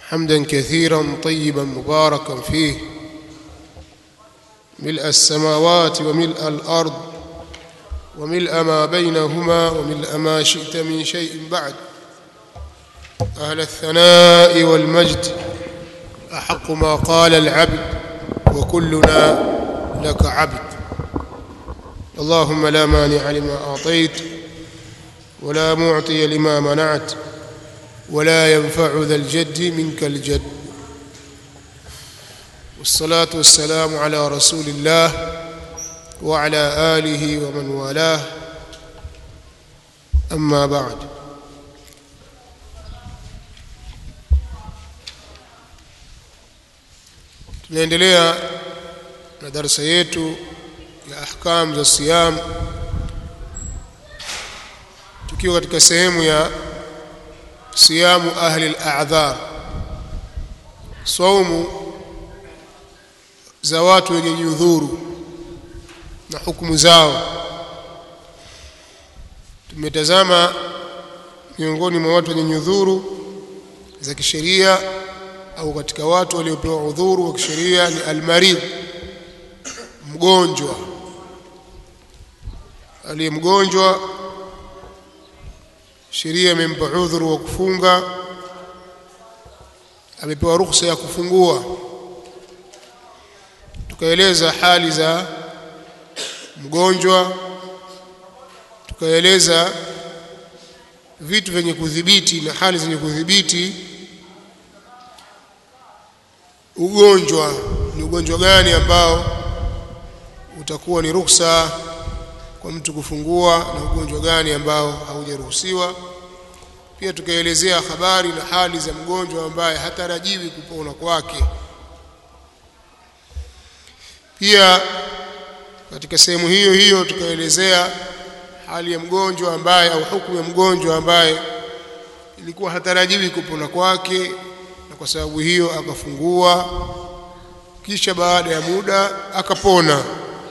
حمدا كثيرا طيبا مباركا فيه ملء السماوات وملء الارض وملء ما بينهما وملء ما شئت من شيء بعد اهل الثناء والمجد احق ما قال العبد وكلنا لك عبد اللهم لا مانع لما اعطيت ولا معطي لما منعت ولا ينفع ذا الجد منك الجد والصلاه والسلام على رسول الله وعلى اله ومن والاه اما بعد tunaendelea na darasa yetu ya ahkam za siyam tukiwa katika sehemu ya siyamu ahli al-a'dhar saumu za watu wenye nyudhuru na hukumu zao tumetazama miongoni mwa watu wenye nyudhuru za kisheria au katika watu waliopewa udhuru wa kisheria ni almarid mgonjwa aliye mgonjwa sheria imempa udhuru wa kufunga amepewa ruhusa ya kufungua tukaeleza hali za mgonjwa tukaeleza vitu vyenye kudhibiti na hali zenye kudhibiti ugonjwa ni ugonjwa gani ambao utakuwa ni ruhusa kwa mtu kufungua na ugonjwa gani ambao haujaruhusiwa pia tukaelezea habari na hali za mgonjwa ambaye hatarajiwi kupona kwake pia katika sehemu hiyo hiyo tukaelezea hali ya mgonjwa ambaye au hukumu ya mgonjwa ambaye ilikuwa hatarajiwi kupona kwake na kwa sababu hiyo akafungua kisha baada ya muda akapona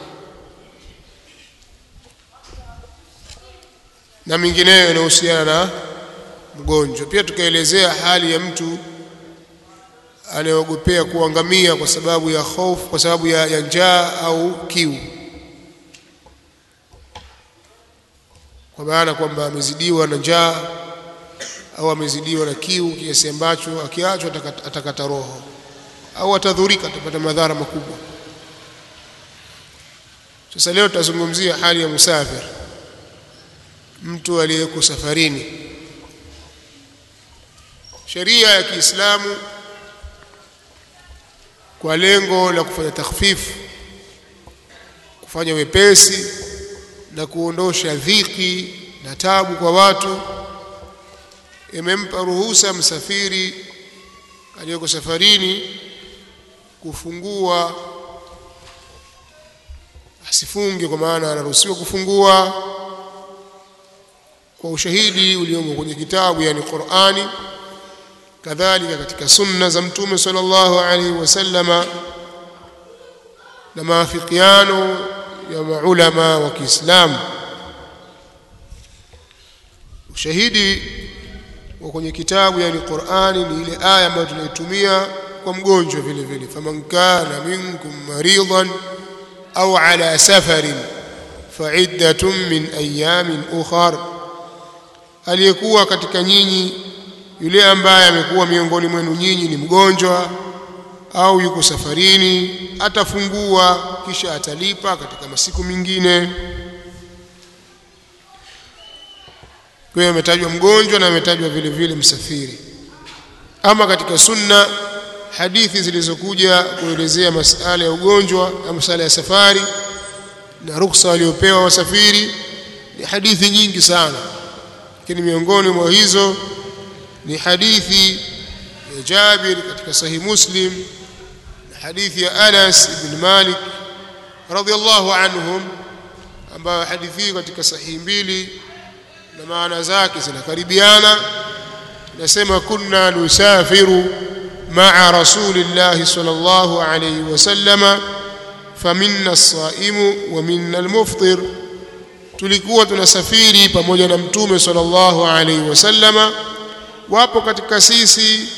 na mingineyo inahusiana na mgonjwa pia tukaelezea hali ya mtu anayeogopea kuangamia kwa sababu ya hofu kwa sababu ya, ya njaa au kiu kwa maana kwamba amezidiwa na njaa au amezidiwa na kiu kiasi ambacho akiachwa atakata roho au atadhurika atapata madhara makubwa sasa leo tutazungumzia hali ya musafir mtu aliyeko safarini sheria ya Kiislamu kwa lengo la kufanya takhfifu kufanya wepesi na kuondosha dhiki na tabu kwa watu imempa ruhusa msafiri aliyeko safarini kufungua asifunge kwa maana anaruhusiwa kufungua kwa ushahidi uliomo kwenye kitabu yani Qur'ani kadhalika katika sunna za mtume sallallahu alaihi wasallama na maafikiano ya maulama wa Kiislamu ushahidi wa kwenye kitabu yani Qur'ani ni ile aya ambayo tunaitumia kwa mgonjwa vile vile faman kana minkum maridan au ala safarin fa'iddatun min ayamin ukhra aliyekuwa katika nyinyi yule ambaye amekuwa miongoni mwenu nyinyi ni mgonjwa au yuko safarini atafungua kisha atalipa katika masiku mengine kwa hiyo ametajwa mgonjwa na ametajwa vile vile msafiri ama katika sunna hadithi zilizokuja kuelezea masala ya ugonjwa na masala ya safari na ruksa waliopewa wasafiri ni hadithi nyingi sana lakini miongoni mwa hizo ni hadithi ya Jabir katika sahih Muslim na hadithi ya Anas ibn Malik radhiyallahu anhum ambayo hadithi hii katika sahihi mbili na maana zake zinakaribiana nasema kunna nusafiru ma'a rasulillahi sallallahu alayhi wasallama faminna as-saimu wa minna al-muftir tulikuwa tunasafiri pamoja na mtume sallallahu alaihi wasallama wapo katika sisi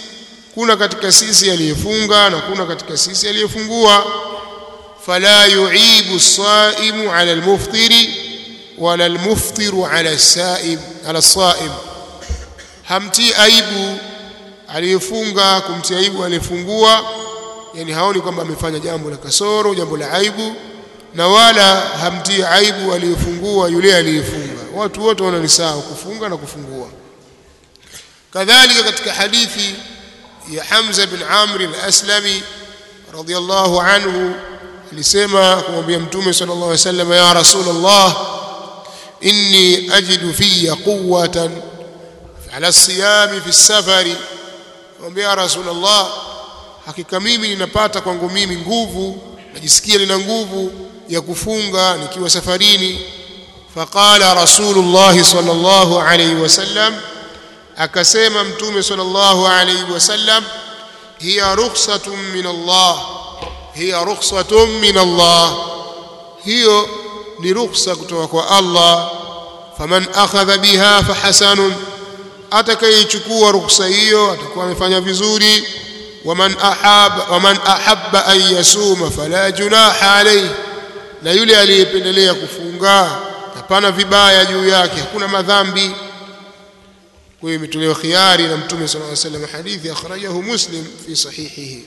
kuna katika sisi aliyefunga na kuna katika sisi aliyefungua fala yuibu as-saimu ala al-muftiri wala al-muftiru ala as-saim ala as-saim hamti aibu aliyefunga kumtia aibu aliyefungua yani haoni kwamba amefanya jambo la kasoro jambo la aibu na wala hamtii aibu aliyefungua yule aliyefunga watu wote wana ni sawa kufunga na kufungua kadhalika katika hadithi ya Hamza bin Amr al-Aslami radiyallahu anhu alisema kumwambia mtume sallallahu alaihi wasallam ya rasulullah inni ajidu fiyya quwwatan ala siyami fi safari kumwambia ya rasulullah hakika mimi ninapata kwangu mimi nguvu najisikia nina nguvu ya kufunga nikiwa safarini faqala rasulullah sallallahu alayhi wasallam akasema mtume sallallahu alayhi wasallam hiya rukhsatun min Allah hiya rukhsatun min Allah hiyo ni rukhsa kutoka kwa Allah faman akhadha biha fahasanun atakayechukua rukhsa hiyo atakuwa amefanya vizuri waman ahaba waman ahabba an yasuma fala junaha alayhi na yule aliyependelea kufunga hapana vibaya juu yake hakuna madhambi kwa hiyo imetolewa khiari na mtume sallallahu alaihi wasallam hadithi akhrajahu muslim fi sahihihi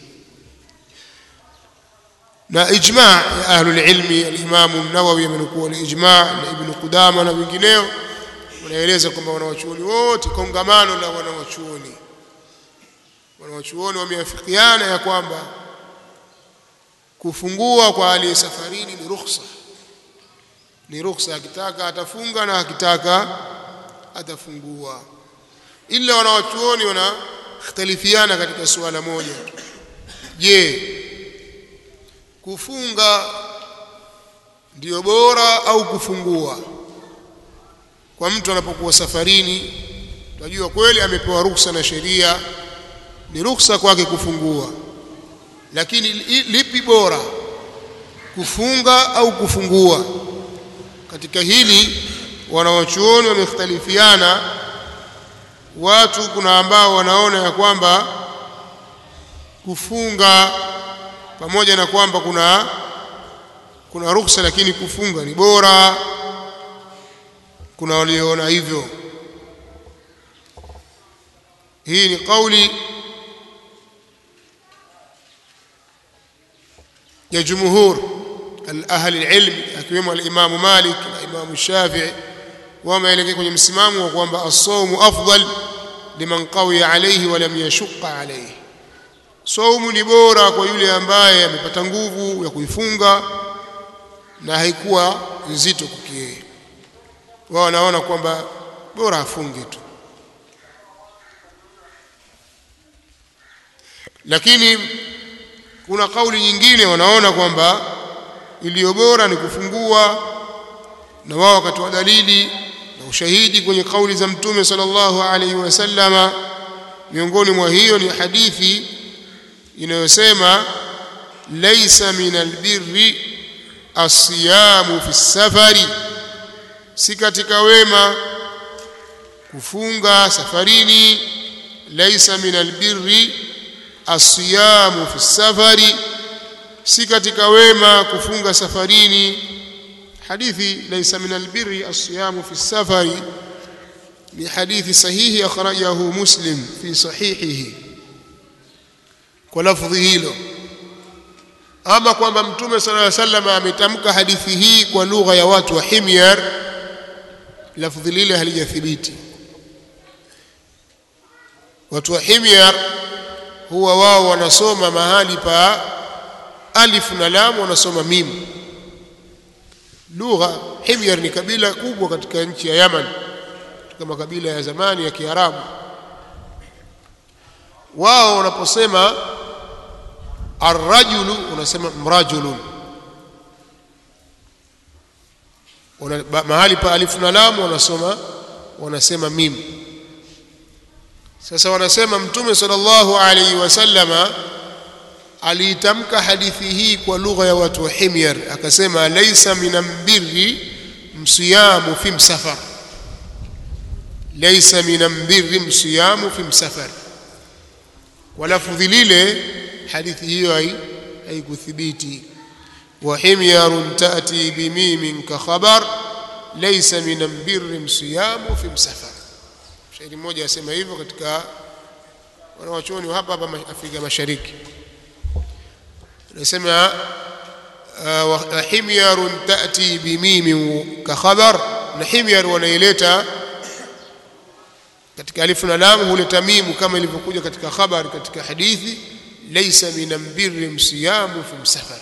na ijma ya ahlul ilmi al-Imam an-Nawawi amenukuu al-ijma na Ibn Qudama na wengineo wanaeleza kwamba wanawachuoni wote kongamano la wanawachuoni wanawachuoni wameafikiana ya kwamba kufungua kwa aliye safarini ni rukhsa ni rukhsa akitaka atafunga na akitaka atafungua ila wanawachuoni wanakhtalifiana katika suala moja je kufunga ndio bora au kufungua kwa mtu anapokuwa safarini tunajua kweli amepewa ruksa na sheria ni ruksa kwake kufungua lakini lipi bora kufunga au kufungua katika hili wanawachuoni wamekhtalifiana watu kuna ambao wanaona ya kwamba kufunga pamoja na kwamba kuna kuna ruksa lakini kufunga ni bora kuna walioona hivyo hii ni kauli ya jumhur al-ahli al-ilm akiwemo al-Imam Malik na Imam Shafi'i wameelekea kwenye msimamo wa kwamba as-sawmu afdal liman qawiya alayhi wa lam yashqa alayhi saumu ni bora kwa yule ambaye amepata nguvu ya kuifunga na haikuwa nzito kwake wao wanaona kwamba bora afunge tu lakini kuna kauli nyingine wanaona kwamba iliyo bora ni kufungua na wao wakatoa dalili na ushahidi kwenye kauli za mtume sallallahu alaihi wasallama miongoni mwa hiyo ni hadithi inayosema laisa min albirri asiyamu fi safari si katika wema kufunga safarini laisa min albirri asiyamu fi safari si katika wema kufunga safarini hadithi laisa min albirri asiyamu fi safari ni hadithi sahihi akhrajahu muslim fi sahihihi kwa lafdhi hilo ama kwamba mtume sallallahu alaihi wasallam ametamka hadithi hii kwa lugha ya watu wa Himyar lafdhi lile halijathibiti watu wa Himyar huwa wao wanasoma mahali pa alif na lam wanasoma mim lugha Himyar ni kabila kubwa katika nchi ya Yaman katika makabila ya zamani ya Kiarabu wao wanaposema arrajulu unasema mrajulun Una, mahali pa alifu na lam wanasoma wanasema mim sasa wanasema mtume sallallahu alaihi wasallama aliitamka hadithi hii kwa lugha ya watu wa Himyar akasema laisa minambirri msiyamu fi msafar laisa minambirri msiyamu fi msafar kwa lafdhi lile hadithi hiyo haikuthibiti wa himyarun tati bimimin ka khabar laysa min birri siyamu fi msafar shairi mmoja asema hivyo katika wanawachuoni hapa hapa Afrika Mashariki anasema wa himyarun tati bimimin ka khabar na himyar wanaileta katika alifu na lam huleta mimu kama ilivyokuja katika khabari katika hadithi laysa min birri msiyamu fi msafar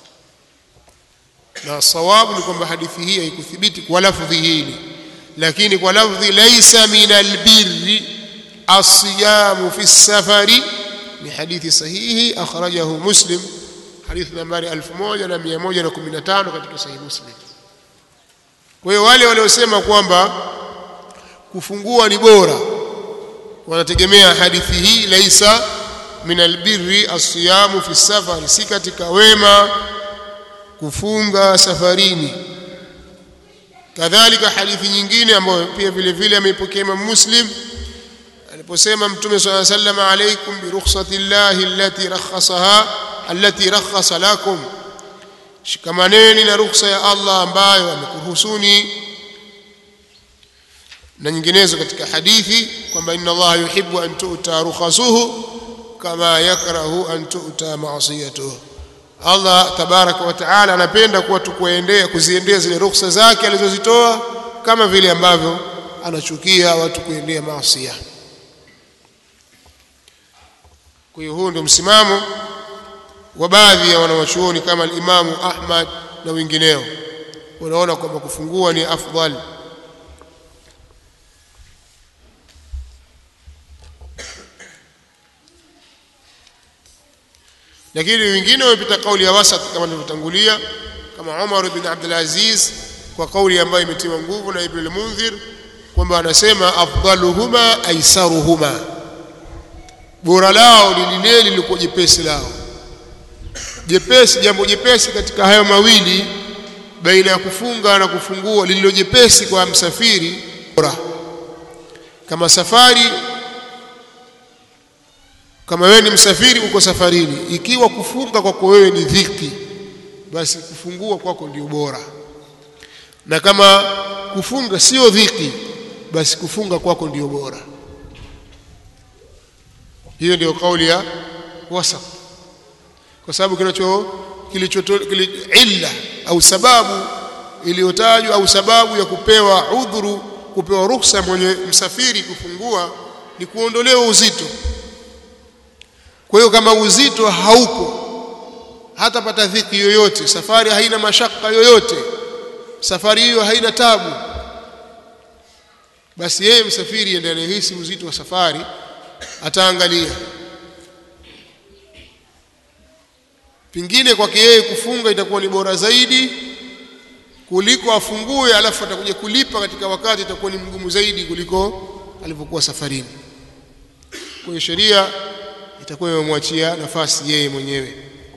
na sawabu ni kwamba hadithi hii haikuthibiti kwa lafdhi hili lakini kwa lafdhi laysa min albirri asiyamu fi safari ni hadithi sahihi akhrajahu muslim hadithi nambari 1115 katika sahihi muslim kwa hiyo wale waliosema kwamba kufungua ni bora wanategemea hadithi hii laisa min albirri asiyamu fi safari si katika wema kufunga safarini kadhalika hadithi nyingine ambayo pia vile vile ameipokea Imam Muslim aliposema mtume swalla sallam alaykum bi rukhsati llahi allati rakhasaha allati rakhasa lakum shikamaneni na rukhsa ya Allah ambayo amekuruhusuni na nyinginezo katika hadithi kwamba inna Allah yuhibbu an tu'ta rukhasuhu kama yakrahu an tu'ta ma'siyatuhu Allah tabaraka wa taala anapenda kuwa tukuendea kuziendea zile ruhusa zake alizozitoa kama vile ambavyo anachukia watu kuendea maasi kwa hiyo huu ndio msimamo wa baadhi ya wanawachuoni kama al-Imamu Ahmad na wengineo wanaona kwamba kufungua ni afdal lakini wengine wamepita kauli ya wasat kama nilivyotangulia kama Umar bin Abdul Aziz kwa kauli ambayo imetiwa nguvu na Ibn al-Munzir kwamba anasema afdaluhuma aisaruhuma bora lao ni lile lilikuwa jepesi lao jepesi jambo jepesi katika hayo mawili baina ya kufunga na kufungua lililo jepesi kwa msafiri bora kama safari kama wewe ni msafiri uko safarini ikiwa kufunga kwako wewe ni dhiki basi kufungua kwako ndio bora na kama kufunga sio dhiki basi kufunga kwako ndio bora hiyo ndio kauli ya wasat kwa sababu kinacho kilicho illa au sababu iliyotajwa au sababu ya kupewa udhuru kupewa ruhusa mwenye msafiri kufungua ni kuondolewa uzito kwa hiyo kama uzito hauko hatapata dhiki yoyote safari haina mashaka yoyote safari hiyo haina tabu basi yeye msafiri ndiye anayehisi uzito wa safari ataangalia pingine kwake yeye kufunga itakuwa ni bora zaidi kuliko afungue alafu atakuja kulipa katika wakati itakuwa ni mgumu zaidi kuliko alivyokuwa safarini kwa hiyo sheria itakuwa imemwachia nafasi yeye mwenyewe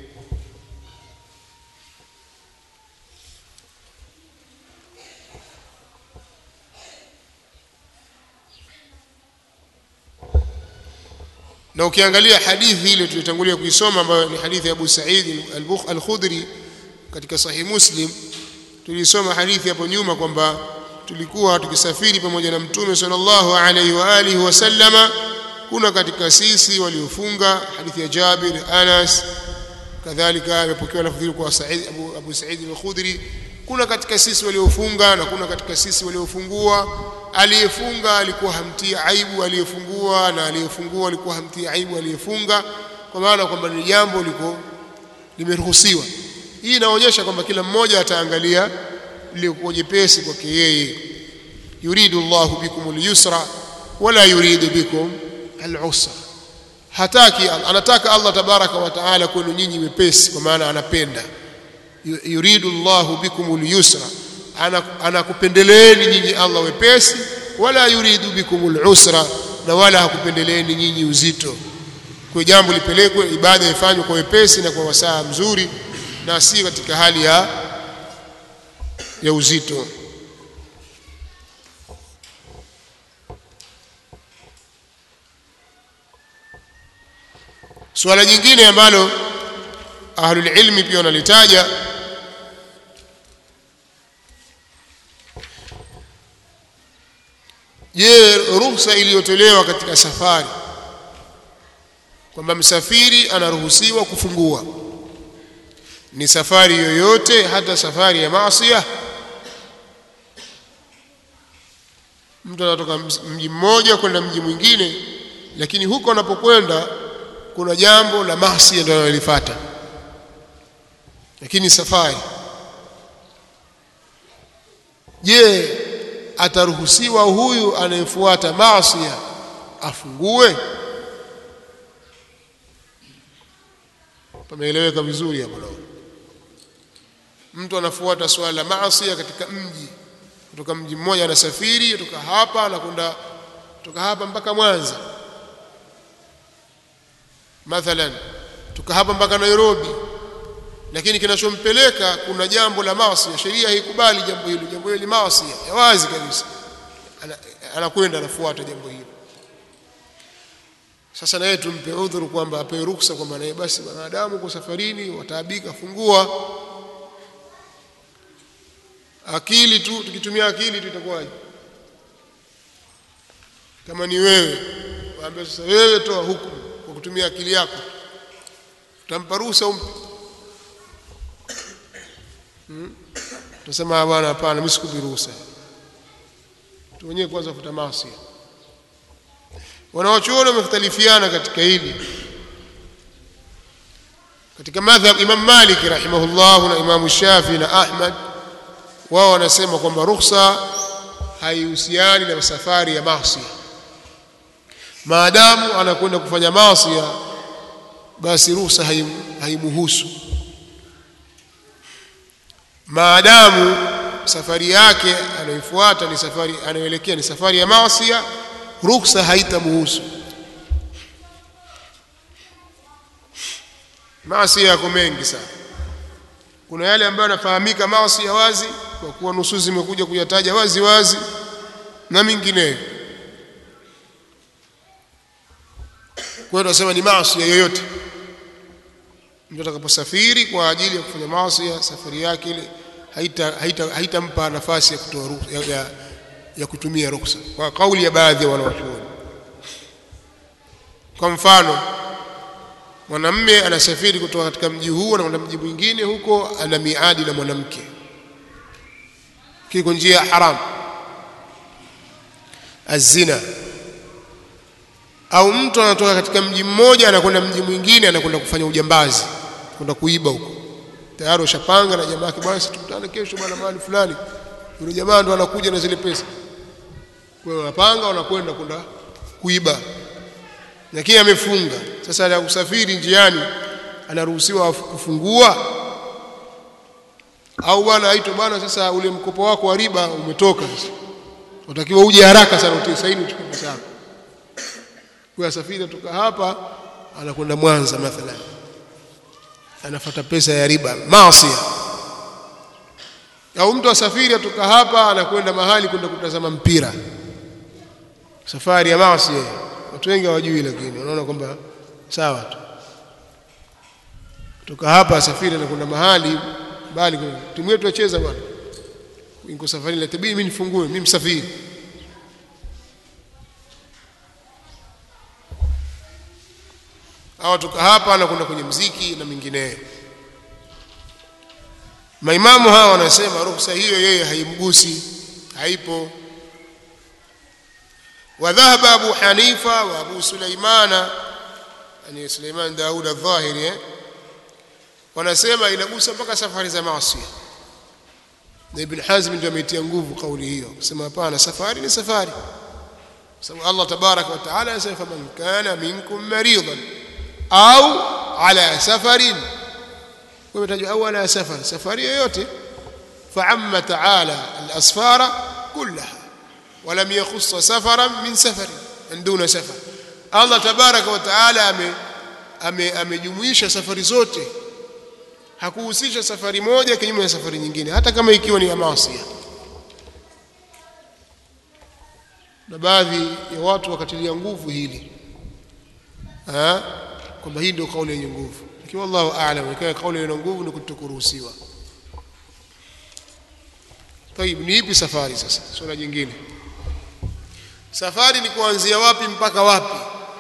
na ukiangalia hadithi ile tulitangulia kuisoma ambayo ni hadithi ya Abu Sa'id al-Khudri katika Sahih Muslim tulisoma hadithi hapo nyuma kwamba tulikuwa tukisafiri pamoja na Mtume sallallahu alaihi wa alihi wasallama kuna katika sisi waliofunga hadithi ya Jabir Anas kadhalika imepokewa lafdhi kwa Sa'id Abu, Abu Sa'id al-Khudri kuna katika sisi waliofunga na kuna katika sisi waliofungua aliyefunga alikuwa hamtii aibu aliyefungua na aliyefungua alikuwa hamtii aibu aliyefunga kwa maana kwamba ni jambo liko limeruhusiwa hii inaonyesha kwamba kila mmoja ataangalia lilikuwa jepesi kwake yeye yuridu Allahu bikum al-yusra wala yuridu bikum al-usra hataki anataka Allah tabaraka wa taala kwenu nyinyi wepesi kwa maana anapenda yuridu Allahu bikum al-yusra anakupendeleeni nyinyi Allah wepesi wala yuridu bikum al-usra na wala hakupendeleeni nyinyi uzito kwa jambo lipelekwe ibada ifanywe kwa wepesi na kwa wasaa mzuri na si katika hali ya ya uzito suala jingine ambalo ahlul ilmi pia wanalitaja je ruhusa iliyotolewa katika safari kwamba msafiri anaruhusiwa kufungua ni safari yoyote hata safari ya maasiya mtu anatoka mji mmoja kwenda mji mwingine lakini huko anapokwenda kuna jambo la maasi ndio analifata lakini safari je ataruhusiwa huyu anayefuata maasi afungue pameeleweka vizuri hapo naona mtu anafuata swala la maasi katika mji kutoka mji mmoja anasafiri kutoka hapa anakwenda kutoka hapa mpaka Mwanza mathalan kutoka hapa mpaka Nairobi lakini kinachompeleka kuna jambo la maasi sheria haikubali jambo hilo jambo hilo ni maasi ya wazi kabisa anakwenda anafuata jambo hilo sasa naye tumpe udhuru kwamba apewe ruksa kwamba naye basi wanadamu kwa safarini wataabika fungua akili tu tukitumia akili tu itakuwaje kama ni wewe waambie sasa wewe toa hukumu kwa kutumia akili yako utampa ruhusa umpe hmm? tutasema bwana hapana mimi sikupi ruhusa tu wenyewe kwanza futa maasi wanaochuoni wamekhtalifiana katika hili katika madhhab Imam Malik rahimahullah na Imam Shafi na Ahmad wao wanasema kwamba ruhusa haihusiani na safari ya maasi maadamu anakwenda kufanya maasi basi ruhusa haimuhusu maadamu safari yake anayofuata ni safari anayoelekea ni safari ya maasi ruhusa haitamuhusu maasi yako mengi sana kuna yale ambayo yanafahamika maasi ya wazi kwa kuwa nususi zimekuja kuyataja wazi wazi na mingineyo kwa hiyo tunasema ni maasi yoyote mtu atakaposafiri kwa ajili ya kufanya maasi safari yake ile haitampa haita, haita nafasi ya kutoa ya, ya, ya kutumia ruksa kwa kauli ya baadhi ya wanawachuoni kwa mfano mwanamme anasafiri kutoka katika mji huu anakwenda mji mwingine huko ana miadi na mwanamke kiko njia ya haram azina au mtu anatoka katika mji mmoja anakwenda mji mwingine anakwenda kufanya ujambazi kwenda kuiba huko tayari ushapanga na jamaa yake bwana tukutane kesho bwana mahali fulani yule jamaa ndo anakuja na zile pesa kwa hiyo wanapanga wanakwenda kwenda kuiba lakini amefunga sasa ya kusafiri njiani anaruhusiwa kufungua au bwana aitwe bwana sasa ule mkopo wako wa riba umetoka sasa utakiwa uje haraka sana utie saini uchukue pesa yako kwa safiri kutoka hapa anakwenda Mwanza mathalan anafuata pesa ya riba maasi au mtu asafiri kutoka hapa anakwenda mahali kwenda kutazama mpira safari ya maasi watu wengi hawajui lakini wanaona kwamba sawa tu kutoka hapa asafiri anakwenda mahali bali timu yetu yacheza bwana niko safari la tabii mimi nifungue mimi msafiri au toka hapa anakwenda kwenye mziki na mingineyo maimamu hawa wanasema ruhusa hiyo yeye haimgusi haipo وذهب أبو حنيفة وأبو سليمان يعني سليمان داود الظاهري wanasema inagusa mpaka safari za maasi na Ibn Hazm ndio ameitia nguvu kauli hiyo kusema hapana safari ni safari sababu Allah tabarak wa taala anasema faman kana minkum maridan au ala safarin wametajwa au ala safar safari yoyote فعم تعالى الأسفار كلها ولم يخص سفرا من سفر من دون سفر الله تبارك وتعالى amejumuisha safari zote hakuhusisha safari moja kinyume na safari nyingine hata kama ikiwa ni ya maasi na baadhi ya watu wakatilia nguvu hili ha? kwamba hii ndio kauli yenye nguvu lakini wallahu a'lam ikawa kauli yenye nguvu ni kutokuruhusiwa طيب ni ipi safari sasa swala jingine safari ni kuanzia wapi mpaka wapi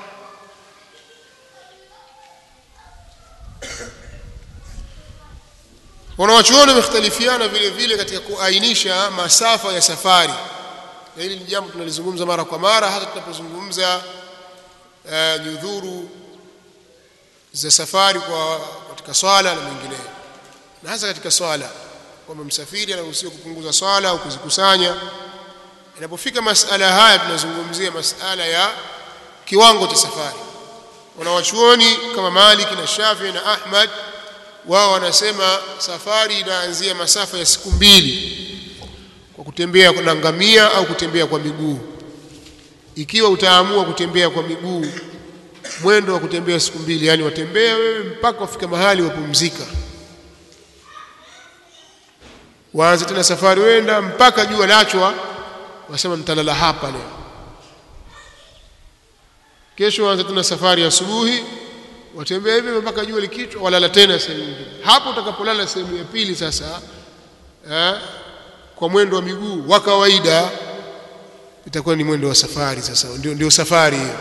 wanawachuoni wamekhtalifiana vile vile katika kuainisha masafa ya safari na hili ni jambo tunalizungumza mara kwa mara hata tunapozungumza uh, nyudhuru za safari kwa katika swala na mengineyo na hasa katika swala kwamba msafiri anaruhusiwa kupunguza swala au kuzikusanya inapofika masala haya tunazungumzia masala ya kiwango cha safari wanawachuoni kama Malik na Shafi na Ahmad wao wanasema safari inaanzia masafa ya siku mbili kwa kutembea na ngamia au kutembea kwa miguu ikiwa utaamua kutembea kwa miguu mwendo wa kutembea siku mbili yani watembea wewe mpaka wafika mahali wapumzika waanze tena safari wenda mpaka jua lachwa wasema mtalala hapa leo kesho waanze tena safari asubuhi watembea hivi mpaka jua likichwa walala tena sehemu nyingine hapo utakapolala sehemu ya pili sasa eh, kwa mwendo wa miguu wa kawaida itakuwa ni mwendo wa safari sasa ndio, ndio safari hiyo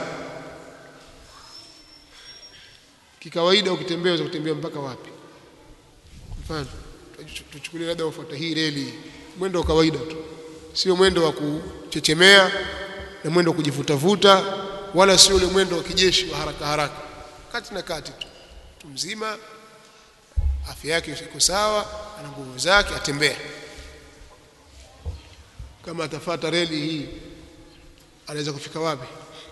kikawaida ukitembea unaweza kutembea mpaka wapi mfano tuchukulie labda ufuata hii reli mwendo wa kawaida tu sio mwendo wa kuchechemea na mwendo wa kujivutavuta wala sio ule mwendo wa kijeshi wa haraka haraka kati na kati tu mtu mzima afya yake iko sawa ana nguvu zake atembea kama atafata reli hii anaweza kufika wapi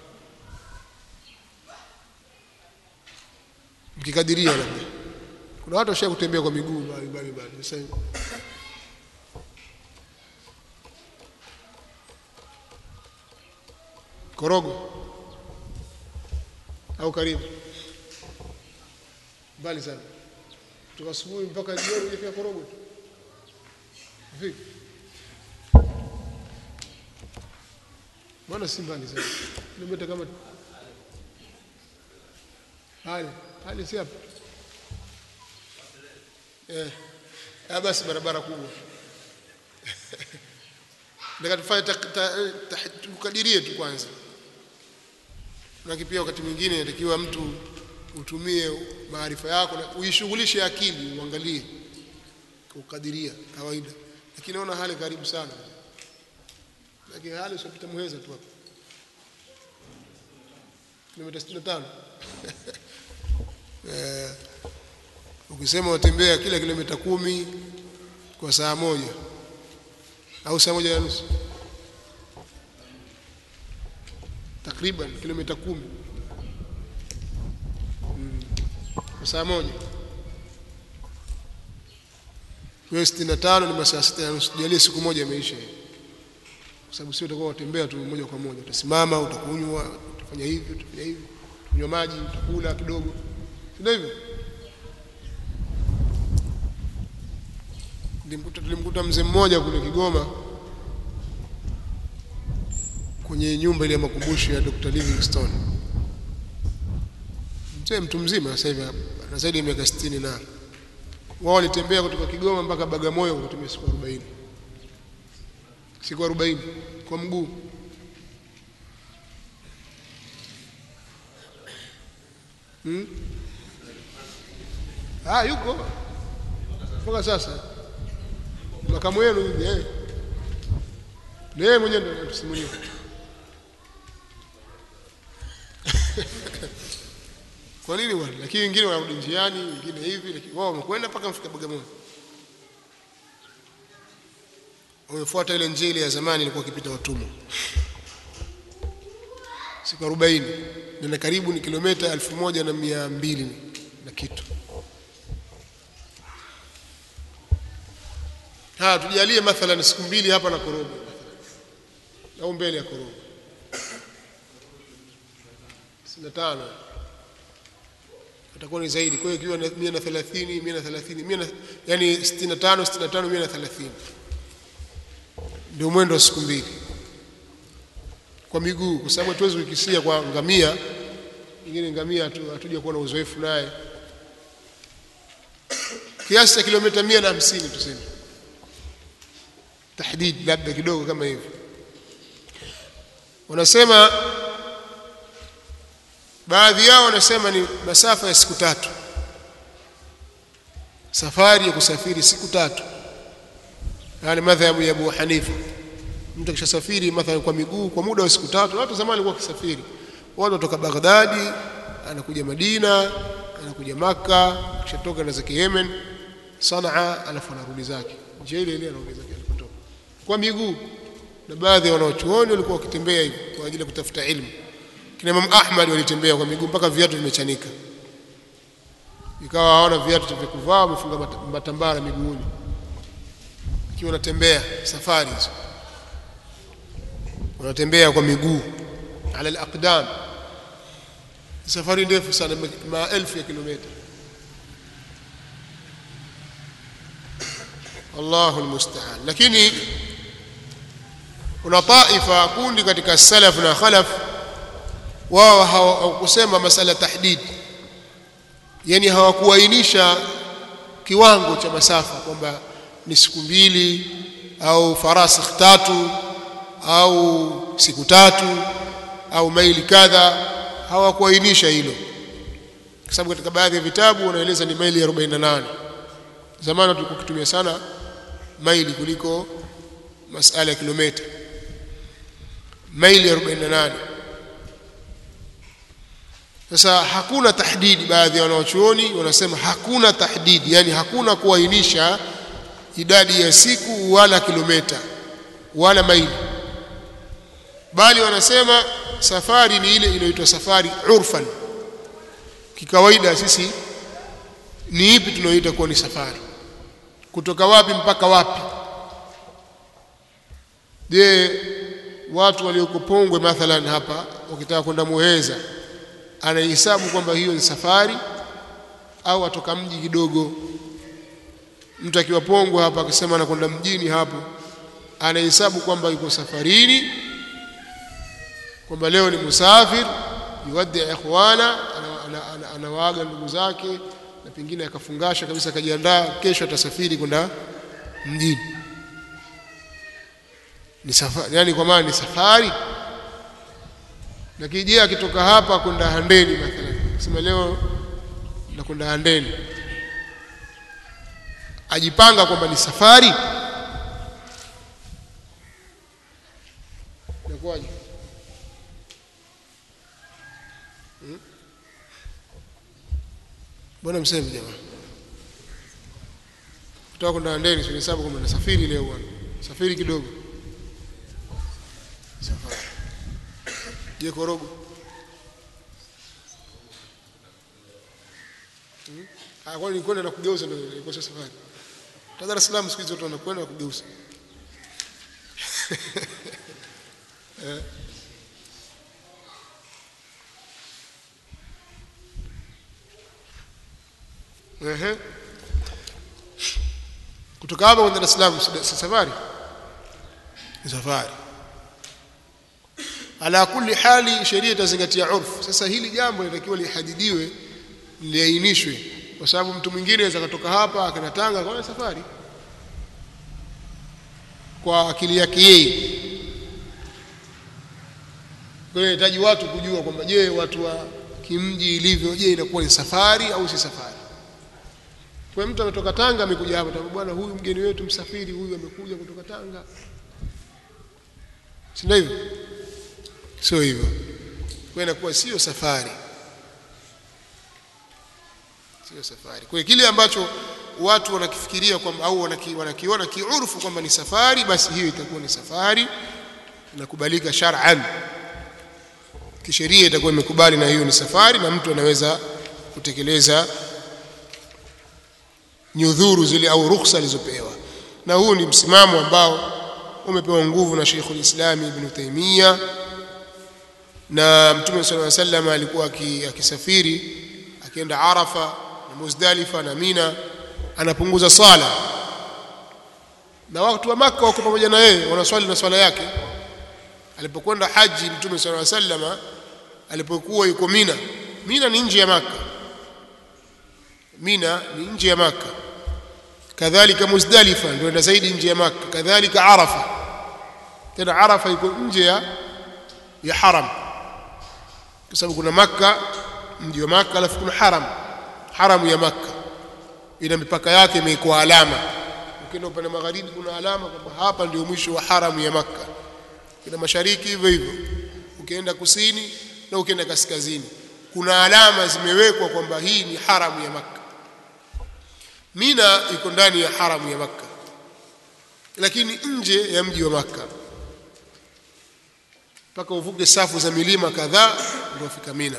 mkikadiria labda kuna watu washa kutembea kwa miguu mbali mbali mbali sasa korogo au karibu mbali sana kutoka asubuhi mpaka jioni hujafika korogo tu vipi mbona si mbali sana kilomita kama hali hali si hapa eh ah basi barabara kubwa nataka tufanye tukadirie tu kwanza lakini pia wakati mwingine inatakiwa mtu utumie maarifa yako na uishughulishe akili uangalie kukadiria kawaida lakini naona hali karibu sana lakini hali usipita muheza tu hapa kilomita 65 eh ukisema utembea kila kilomita kumi kwa saa moja au saa moja na nusu takriban kilomita kumi mm. kwa saa moja kwa sitini na tano ni masaa sita na nusu jalie siku moja imeisha kwa sababu sio utakuwa utembea tu moja kwa moja utasimama utakunywa utafanya hivi utafanya hivi kunywa maji utakula kidogo ndio hivyo tulimkuta tulimkuta mzee mmoja kule Kigoma kwenye nyumba ile ya makumbusho ya Dr. Livingstone. Mzee mtu mzima sasa hivi ana zaidi ya miaka 60 na wao walitembea kutoka Kigoma mpaka Bagamoyo kwa kutumia siku 40. Siku 40 kwa mguu. Hmm? Ah, yuko mpaka sasa makamu wenu hivi eh na yeye mwenyewe ndio anatusimulia kwa nini bwana lakini wengine wanarudi njiani wengine hivi lakini wao wamekwenda mpaka mfika Bagamoyo wamefuata ile njia ile ya zamani ilikuwa ikipita watumwa siku 40 na karibu ni kilomita 1200 na kitu ha tujalie mathalan siku mbili hapa na Korogwe au mbele ya Korogwe 65 itakuwa ni zaidi kwa hiyo ikiwa 130 130 yani 65 65 130 ndio mwendo wa siku mbili kwa miguu kwa sababu hatuwezi kukisia kwa ngamia pengine ngamia hatu- hatuja kuwa na uzoefu naye kiasi cha kilomita mia na hamsini tuseme tahdid labda kidogo kama hivyo wanasema baadhi yao wanasema ni masafa ya siku tatu safari ya kusafiri siku tatu yani madhhabu ya Abu Hanifa mtu akishasafiri mathalan kwa miguu kwa muda wa siku tatu watu zamani walikuwa wakisafiri watu kutoka Baghdadi anakuja Madina anakuja Maka kishatoka na zake Yemen Sanaa alafu anarudi zake njia ile ile anarudi zake alipotoka kwa miguu na baadhi ya wanaochuoni walikuwa wakitembea hivyo kwa ajili ya kutafuta ilmu kina Imam Ahmad walitembea kwa miguu mpaka viatu vimechanika ikawa hawana viatu vya kuvaa wamefunga mat- matambara miguuni ikiwa wanatembea safari hizo wanatembea kwa miguu ala alaqdam safari ndefu sana ma- maelfu ya kilomita Allahu almusta'an lakini kuna taifa kundi katika salaf na khalaf wao hawakusema masala tahdid yani hawakuainisha kiwango cha masafa kwamba ni siku mbili au farasikh tatu au siku tatu au maili kadha hawakuainisha hilo kwa sababu katika baadhi ya vitabu wanaeleza ni maili 48 zamani tulikuwa tukitumia sana maili kuliko masala ya kilomita maili 48 sasa hakuna tahdidi baadhi ya wanaochuoni wanasema hakuna tahdidi yani hakuna kuainisha idadi ya siku wala kilomita wala maili bali wanasema safari ni ile inayoitwa safari urfan kikawaida sisi ni ipi tunayoita kuwa ni safari kutoka wapi mpaka wapi je watu walioko Pongwe mathalan hapa wakitaka kwenda Muheza anahesabu kwamba hiyo ni safari au atoka mji kidogo mtu akiwa Pongwe hapa akisema anakwenda mjini hapo anahesabu kwamba yuko safarini kwamba leo ni musafir yuwaddi ikhwana ana- ana- ana- anawaaga ndugu zake na pengine akafungasha kabisa akajiandaa kesho atasafiri kwenda mjini ni safari yani kwa maana ni safari lakini je akitoka hapa kwenda Handeni mathalan sema leo nakwenda Handeni ajipanga kwamba ni safari inakuwaje Hmm? mbona mseme jamaa kutoka kwenda Handeni sio hesabu kwamba nasafiri leo bwana safiri kidogo safari je korogo Hmm? Ah, kwani ni kwenda na kugeuza ndio ilikuwa sio safari. Ta Dar es Salaam siku hizo watu wanakwenda na kugeuza. Eh. Ehe. Kutoka hapa kwenda Dar es Salaam si si safari? Ni safari. Ala kulli hali sheria itazingatia urfu. Sasa hili jambo linatakiwa lihadidiwe liainishwe kwa sababu mtu mwingine anaweza kutoka hapa akaenda Tanga kwa safari kwa akili yake yeye. Kwa hiyo inahitaji watu kujua kwamba je, watu wa kimji ilivyo, je, inakuwa ni safari au si safari? Kwa hiyo mtu ametoka Tanga amekuja hapa, tabu bwana, huyu mgeni wetu msafiri huyu amekuja kutoka Tanga, si ndio hivyo? Sio hivyo. Kwa hiyo inakuwa sio safari sio safari. Kwa hiyo kile ambacho watu wanakifikiria kwamba au wanaki, wanakiona kiurfu kwamba ni safari, basi hiyo itakuwa ni safari inakubalika shar'an, kisheria itakuwa imekubali na hiyo ni safari, na mtu anaweza kutekeleza nyudhuru zile au rukhsa alizopewa. Na huu ni msimamo ambao umepewa nguvu na Sheikhul Islam Ibn Taymiyyah, na Mtume sallallahu alaihi wasallam alikuwa aki- akisafiri akienda Arafa na Muzdalifa na Mina anapunguza swala na watu wa Makka wako pamoja na yeye wanaswali na swala yake alipokwenda haji Mtume sallallahu alaihi wasallam alipokuwa yuko Mina Mina ni nje ya Maka Mina ni nje ya Maka kadhalika Muzdalifa ndio ina zaidi nje ya Maka kadhalika Arafa tena Arafa iko nje ya ya haram kwa sababu kuna Makka mji wa Makka alafu kuna haram haramu ya Makka ina mipaka yake imekuwa alama ukienda upande magharibi kuna alama kwamba hapa ndio mwisho wa haramu ya Makka kina mashariki hivyo hivyo ukienda kusini na ukienda kaskazini kuna alama zimewekwa kwamba hii ni haramu ya Makka Mina iko ndani ya haramu ya Makka lakini nje ya mji wa Makka mpaka uvuke safu za milima kadhaa ndio ufika Mina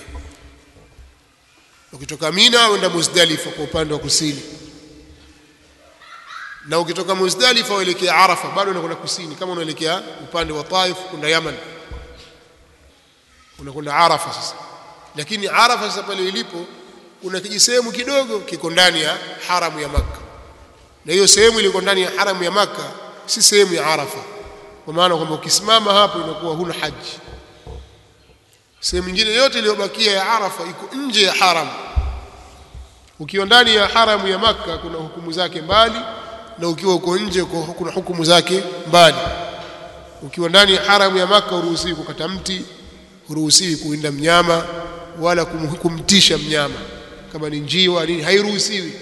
ukitoka Mina uenda Muzdalifa kwa upande wa kusini na ukitoka Muzdalifa uelekea Arafa bado unakwenda kusini kama unaelekea upande wa Taif kwenda Yaman unakwenda Arafa sasa lakini Arafa sasa pale ilipo kuna kijisehemu kidogo kiko ndani ya haramu ya Makka na hiyo sehemu iliko ndani ya haramu ya Makka si sehemu ya Arafa kwa maana kwamba ukisimama hapo inakuwa huna haji sehemu nyingine yote iliyobakia ya Arafa iko nje ya haramu ukiwa ndani ya haramu ya Makka kuna hukumu zake mbali na ukiwa uko nje kuna hukumu zake mbali ukiwa ndani ya haramu ya Makka huruhusiwi kukata mti huruhusiwi kuinda mnyama wala kum, kumtisha mnyama kama ni njiwa nini hairuhusiwi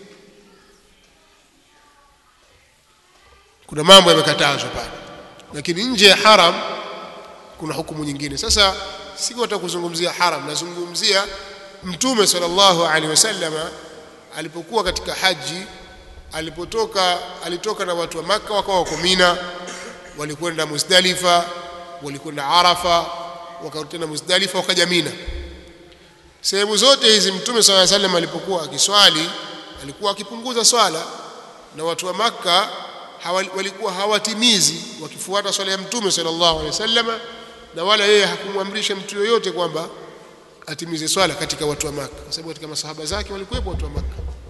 kuna mambo yamekatazwa pale lakini nje ya haram kuna hukumu nyingine sasa siko kuzungumzia haram nazungumzia mtume sallallahu alaihi wasallama alipokuwa katika haji alipotoka alitoka na watu wa maka wakawa wako Mina walikwenda Muzdalifa walikwenda Arafa wakarudi tena Muzdalifa wakaja Mina sehemu zote hizi mtume sallallahu alaihi wasallam alipokuwa akiswali alikuwa akipunguza swala na watu wa maka hawa, walikuwa hawatimizi wakifuata swala ya mtume sallallahu alaihi wasallam na wala yeye hakumwamrisha mtu yoyote kwamba atimize swala katika watu wa maka kwa sababu katika masahaba zake walikuwepo watu wa maka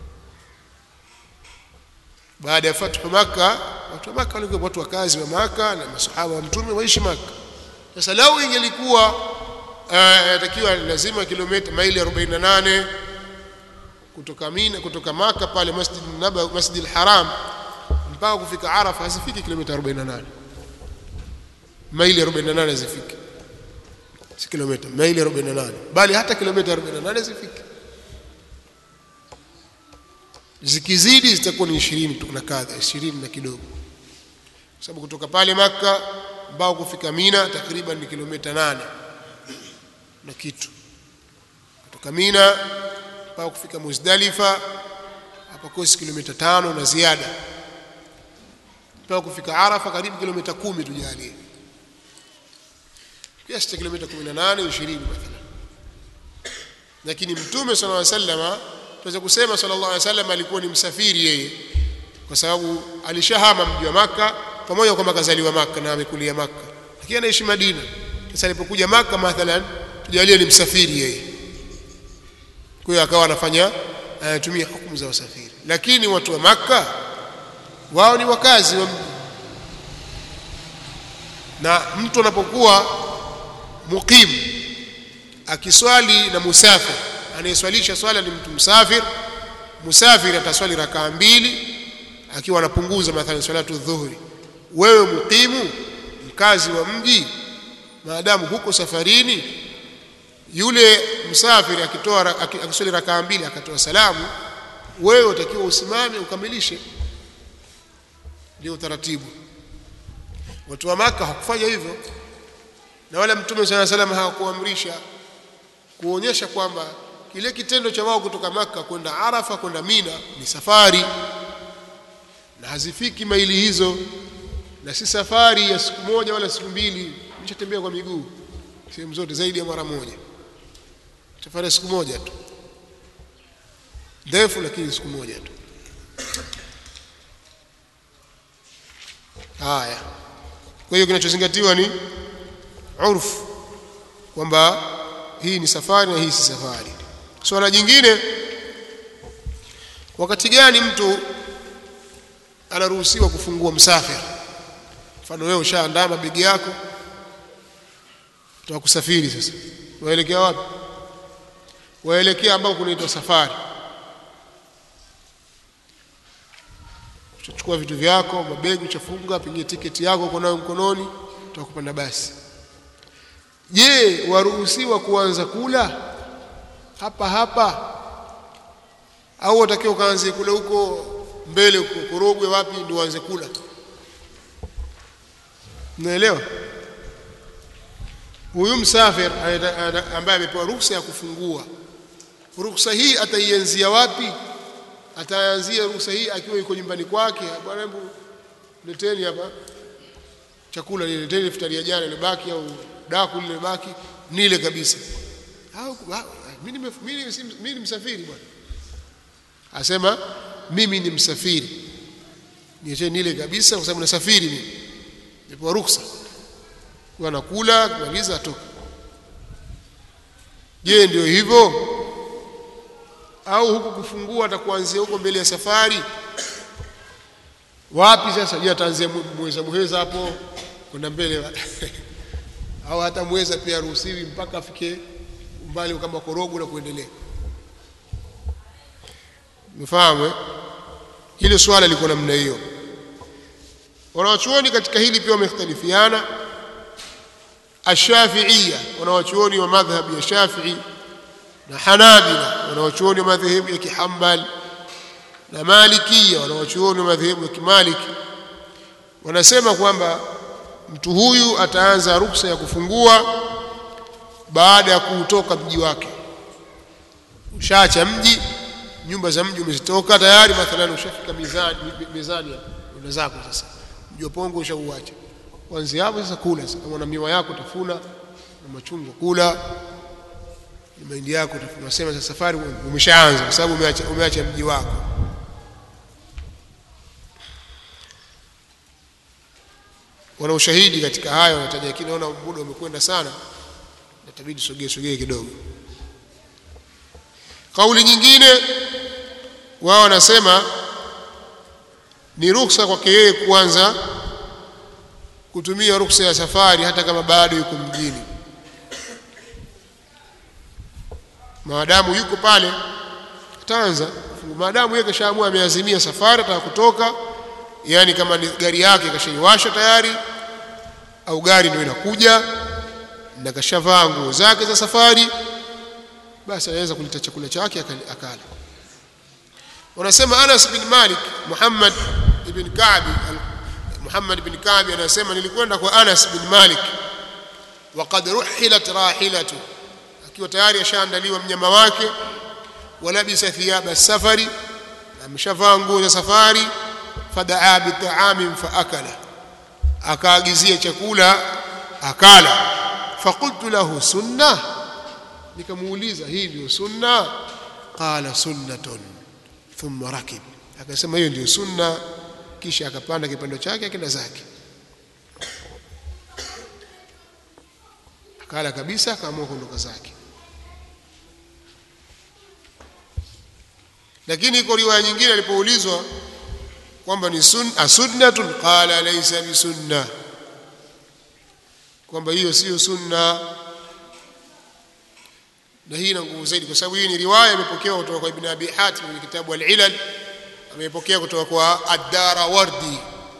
baada ya fathu maka watu wa maka walikuwa watu wakazi wa maka na masahaba wa mtume waishi maka sasa lau ingelikuwa yatakiwa uh, lazima kilomita maili 48 kutoka Mina kutoka maka pale Masjid Nabawi Masjid al-Haram mpaka kufika Arafa hazifiki kilomita 48 maili 48 hazifiki si kilomita maili 48 bali hata kilomita 48 hazifiki zikizidi zitakuwa ni 20 tu na kadha 20 na kidogo kwa sababu kutoka pale maka mpaka kufika Mina takriban ni kilomita 8 na kitu kutoka Mina mpaka kufika Muzdalifa hapa kosi kilomita tano na ziada mpaka kufika Arafa karibu kilomita kumi tujalie kiasi cha kilomita 18 20 mathalan lakini mtume sallallahu alaihi wasallam tunaweza kusema sallallahu alaihi wasallam alikuwa ni msafiri yeye kwa sababu alishahama mji wa maka pamoja kwamba kazaliwa maka na amekulia maka lakini anaishi Madina sasa alipokuja maka mathalan tujalie ni msafiri yeye kwa hiyo akawa anafanya anatumia hukumu za wasafiri lakini watu wa maka wao ni wakazi wa mji na mtu anapokuwa muqim akiswali na musafir anayeswalisha swala ni mtu msafir musafir ataswali rakaa mbili akiwa anapunguza mathalan salatu dhuhuri wewe muqimu mkazi wa mji maadamu huko safarini yule msafiri akitoa akiswali rakaa mbili akatoa salamu wewe utakiwa usimame ukamilishe ndio utaratibu watu wa maka hawakufanya hivyo na wala mtume sala salam hawakuamrisha kuonyesha kwamba kile kitendo cha wao kutoka maka kwenda arafa kwenda mina ni safari na hazifiki maili hizo na si safari ya siku moja wala siku mbili nishatembea kwa miguu sehemu zote zaidi ya mara moja safari ya siku moja tu ndefu lakini siku moja tu haya kwa hiyo kinachozingatiwa ni urfu kwamba hii ni safari na hii si safari swala jingine wakati gani mtu anaruhusiwa kufungua msafiri mfano wewe ushaandaa mabegi yako utaka kusafiri sasa waelekea wapi waelekea ambao kunaitwa safari utachukua vitu vyako mabegi uchafunga pengine tiketi yako uko nayo mkononi utakupanda basi je waruhusiwa kuanza kula hapa hapa au watakiwa ukaanze kula huko mbele huko Korogwe wapi ndio uanze kula naelewa huyu msafir ambaye amepewa ruhusa ya kufungua ruhusa hii ataianzia wapi ataanzia ruhusa hii akiwa yuko nyumbani kwake bwana hebu leteni hapa chakula nile leteni iftari ya jana ilibaki au daku lile baki nile kabisa au mimi mimi ni msafiri bwana asema mimi ni msafiri niache nile kabisa kwa sababu nasafiri mimi nipewa ruhusa kwa nakula kumaliza atoka je ndio hivyo au huku kufungua atakuanzia huko mbele ya safari wapi sasa je ataanzia mweza muheza hapo kwenda mbele au hata mweza pia ruhusiwi mpaka afike umbali kama korogo na kuendelea mfahamu hilo swala liko namna hiyo wanawachuoni katika hili pia wamekhtalifiana ashafiia wanawachuoni wa madhhab ya shafii na hanabila wanawachuoni wa madhehebu ya kihambali na malikia wanawachuoni wa madhehebu ya kimaliki wanasema kwamba mtu huyu ataanza ruksa ya kufungua baada ya kuutoka mji wake ushaacha mji nyumba za mji umezitoka tayari mathalan ushafika mizani mizani una zako sasa mji wa pongo ushauacha kuanzia hapo sasa kula sasa kama una miwa yako tafuna na machungwa kula na mahindi yako tafuna unasema sasa safari umeshaanza kwa sababu umeacha umeacha mji wako wana ushahidi katika hayo wanataja lakini naona muda umekwenda sana natabidi sogee sogee kidogo kauli nyingine wao wanasema ni ruhusa kwake yeye kuanza kutumia ruhusa ya safari hata kama bado yuko mjini maadamu yuko pale ataanza maadamu yeye kashaamua ameazimia safari ataka kutoka yani kama ni gari yake kashaiwasha tayari au gari ndio inakuja na kashavaa nguo zake za safari basi anaweza kuleta chakula chake akala wanasema Anas bin Malik Muhammad ibn Ka'b Muhammad ibn Ka'b anasema nilikwenda kwa Anas bin Malik waqad ruhilat rahilatu akiwa tayari ashaandaliwa mnyama wake walabisa thiyaba safari ameshavaa nguo za safari fadaa bitaamin faakala akaagizia chakula akala faqultu lahu sunna nikamuuliza hii ndio sunna qala sunnatun thumma rakib akasema hiyo ndio sunna kisha akapanda kipando chake akenda zake akala kabisa akaamua kuondoka zake lakini iko riwaya nyingine alipoulizwa kwamba ni sunna sunnatun qala laysa bisunna kwamba hiyo sio sunna na hii ina nguvu zaidi kwa sababu hii ni riwaya imepokewa kutoka kwa Ibn Abi Hatim kwenye kitabu Al-Ilal amepokea kutoka kwa Ad-Darawardi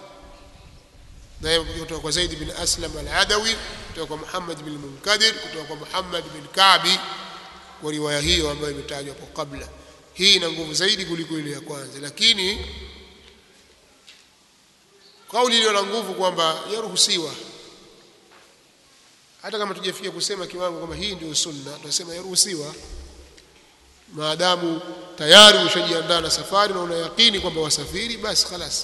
na kutoka kwa Zaid bin Aslam Al-Adawi kutoka kwa Muhammad bin Munkadir kutoka kwa Muhammad bin Ka'bi kwa riwaya hiyo ambayo imetajwa hapo kabla hii ina nguvu zaidi kuliko ile ya kwanza lakini kauli iliyo na nguvu kwamba yaruhusiwa hata kama tujafikia kusema kiwango kwamba hii ndio sunna tunasema yaruhusiwa maadamu tayari ushajiandaa na safari na una yakini kwamba wasafiri basi khalas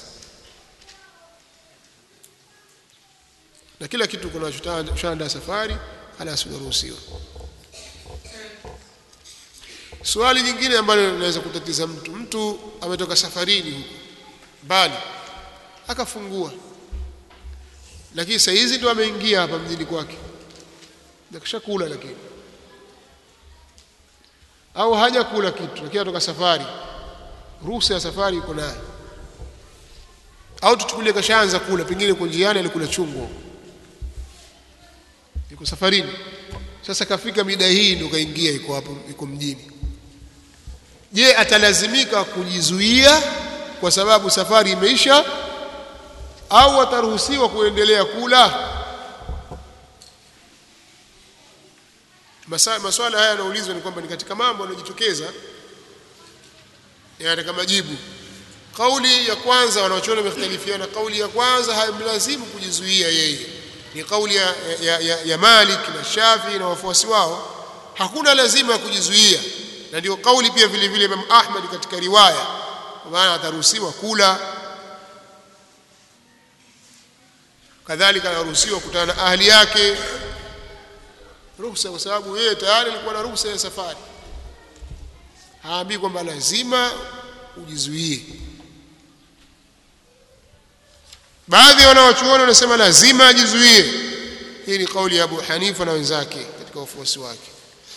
na kila kitu kuna ushaandaa safari halas unaruhusiwa swali nyingine ambalo linaweza kutatiza mtu mtu ametoka safarini huko mbali akafungua lakini saa hizi ndo ameingia hapa mjini kwake nakishakula lakini au hajakula kitu lakini atoka safari ruhusa ya safari iko naye au tuchukulie kashaanza kula pengine kwa njiani alikula chungwa yuko safarini sasa kafika mida hii ndio kaingia iko hapo iko mjini je atalazimika kujizuia kwa sababu safari imeisha au ataruhusiwa kuendelea kula Masa, maswala haya yanaulizwa ni kwamba ni katika mambo yanayojitokeza yanataka majibu kauli ya kwanza wanaochona wamekhtalifiana kauli ya kwanza haimlazimu kujizuia yeye ni kauli ya, ya, ya, ya Malik na Shafi na wafuasi wao hakuna lazima ya kujizuia na ndio kauli pia vile vile Imam Ahmad katika riwaya kwa maana ataruhusiwa kula kadhalika anaruhusiwa kukutana na ahli yake ruhusa kwa sababu yeye tayari alikuwa na ruhusa ya safari haambii kwamba lazima ujizuie baadhi ya wanawachuoni wanasema lazima ajizuie hii ni kauli ya Abu Hanifa na wenzake katika wafuasi wake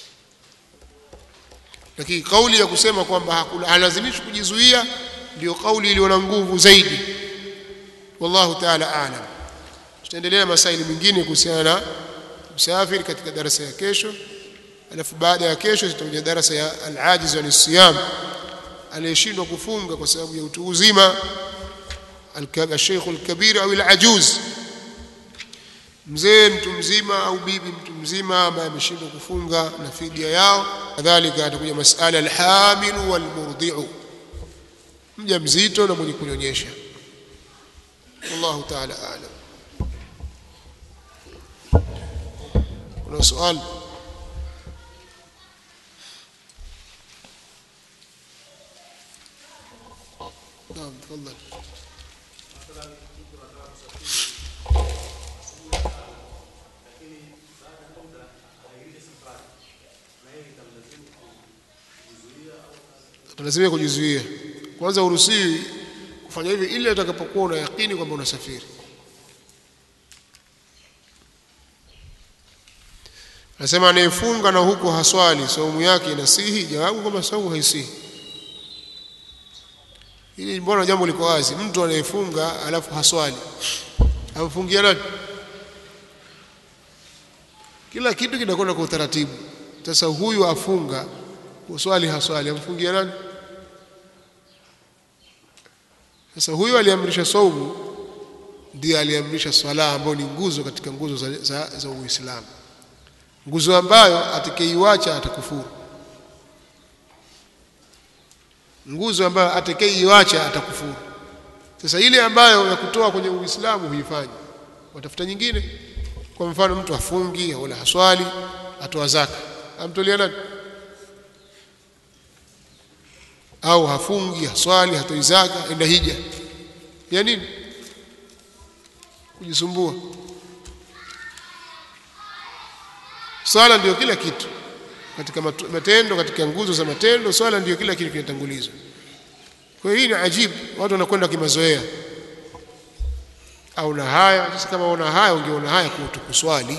lakini kauli ya kusema kwamba halazimishi kujizuia ndio kauli iliyo na nguvu zaidi wallahu ta'ala a'lam tutaendelea masaili mengine kuhusiana na msafiri katika darasa ya kesho alafu baada ya kesho tutakuja darasa ya al-ajiz wa siyam aliyeshindwa kufunga kwa sababu ya utu uzima al-sheikh al-kabir au al-ajuz mzee mtu mzima au bibi mtu mzima ambaye ameshindwa kufunga na fidia yao kadhalika atakuja masala al-hamil wal-murdi'u mja mzito na mwenye kunyonyesha wallahu ta'ala a'lam kuna swali نعم تفضل lazima kujizuia kwanza uruhusiwi kufanya hivi ili utakapokuwa una yakini kwamba unasafiri Anasema anayefunga na huko haswali saumu yake inasihi jawabu kwamba saumu haisihi Hili mbona jambo liko wazi mtu anayefunga alafu haswali amfungia nani kila kitu kinakwenda kwa utaratibu sasa huyu afunga uswali haswali amfungia nani sasa huyu aliamrisha saumu ndiye aliamrisha swala ambayo ni nguzo katika nguzo za, za, za Uislamu nguzo ambayo atakayeiacha atakufuru nguzo ambayo atakayeiacha atakufuru sasa ile ambayo ya kutoa kwenye Uislamu huifanya watafuta nyingine kwa mfano mtu afungi wala haswali atoa zaka amtolea nani au hafungi haswali hatoi zaka enda hija ya nini kujisumbua swala ndio kila kitu katika matendo katika nguzo za matendo swala ndio kila kitu kinatangulizwa kwa hiyo hii ni ajibu watu wanakwenda kimazoea au na haya sasa kama una haya ungeona haya kutuswali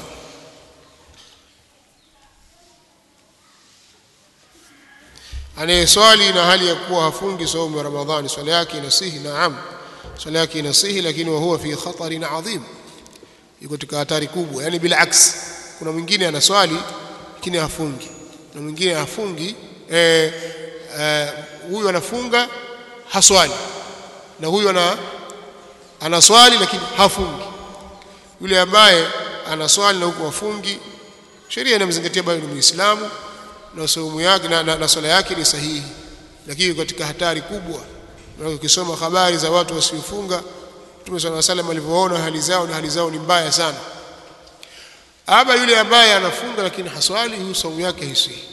anayeswali na hali ya kuwa hafungi saumu ya Ramadhani swala yake inasihi naam swala yake inasihi lakini wa huwa fi khatarin adhim yuko katika hatari kubwa yani bila aksi kuna mwingine anaswali lakini hafungi na mwingine hafungi eh, eh, huyu anafunga haswali na huyu ana anaswali lakini hafungi yule ambaye anaswali na huko hafungi sheria inamzingatia bado ni muislamu na saumu yake na, na, na swala yake ni sahihi lakini katika hatari kubwa na ukisoma habari za watu wasiofunga Mtume صلى الله عليه alivyoona hali zao na hali zao ni mbaya sana ama yule ambaye anafunga lakini haswali huyu saumu yake haisihi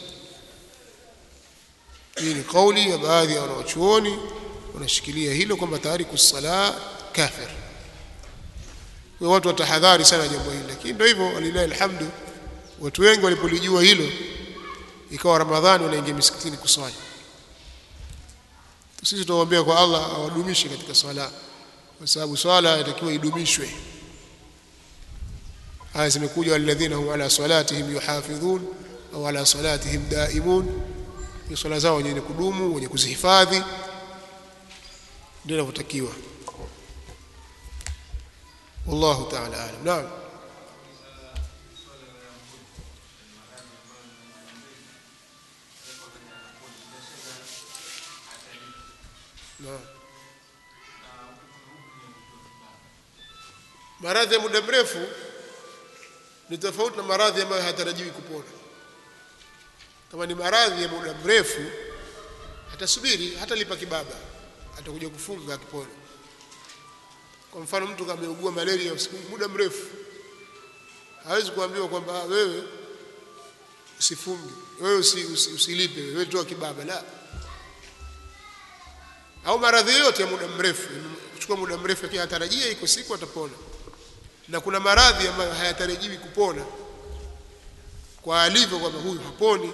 hii ni kauli ya baadhi ya wanawachuoni wanashikilia hilo kwamba tariku sala kafir kwa watu watahadhari sana jambo hili lakini ndio hivyo walilahi alhamdu watu wengi walipolijua hilo ikawa ramadhani wanaingia misikitini kuswali sisi tunaombea kwa Allah awadumishe katika swala kwa sababu swala inatakiwa idumishwe aya zimekuja walladhina hum ala salatihim yuhafidhun au ala salatihim daimun ni swala zao wenye kudumu wenye kuzihifadhi ndio inavyotakiwa wallahu ta'ala alam naam naam maradhi ya muda mrefu ni tofauti na maradhi ambayo hayatarajiwi kupona kama ni maradhi ya muda mrefu atasubiri hatalipa kibaba atakuja kufunga akipona kwa mfano mtu kama ameugua malaria usiku muda mrefu hawezi kuambiwa kwamba "Ah, wewe usifunge wewe usi, usi, usilipe wewe toa kibaba la au maradhi yote ya muda mrefu kuchukua muda mrefu lakini hatarajia iko siku atapona na kuna maradhi ambayo hayatarajiwi kupona kwa alivyo kwamba huyu haponi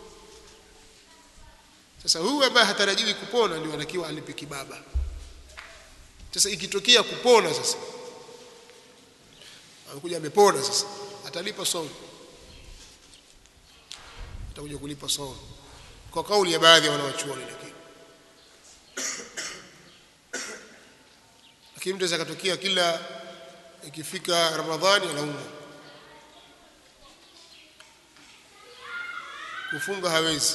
sasa huyu ambaye hatarajiwi kupona ndio anatakiwa alipe kibaba sasa ikitokea kupona sasa amekuja amepona sasa atalipa somo atakuja kulipa somo kwa kauli ya baadhi ya wanawachuoni lakini lakini mtu aweza katokea kila ikifika ramadhani anaumwa kufunga hawezi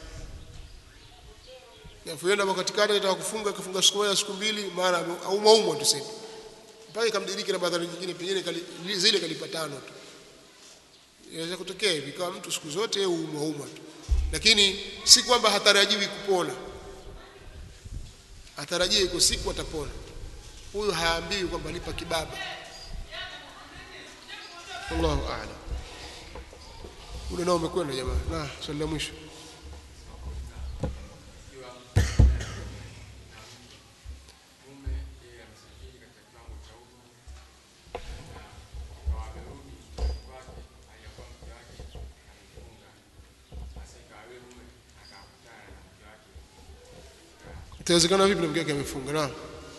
Nafuenda kwa katikati anataka kufunga akafunga siku moja siku mbili mara aumwa umwa tuseme. Mpaka ikamdiriki Ramadhani nyingine pengine kali, zile kalipa tano tu. Inaweza kutokea hivi kama mtu siku zote yeye umwa umwa tu. Lakini si kwamba hatarajiwi kupona. Atarajia iko siku atapona. Huyo haambiwi kwamba lipa kibaba. Wallahu a'lam. Ule nao umekwenda jamaa. Na swali la mwisho. mume yeye amesafiri katika kiwango cha udu na akawa amerudi kwake aliyakuwa mke wake amefunga basi ikawa yule mume akakutana na mke wake Itawezekana vipi na mke wake amefunga? Naam.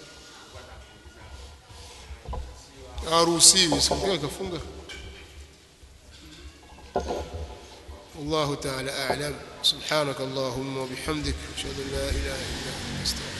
Haruhusiwi, si mke wake kafunga. والله تعالى أعلم سبحانك اللهم وبحمدك أشهد أن لا إله إلا أنت أستغفرك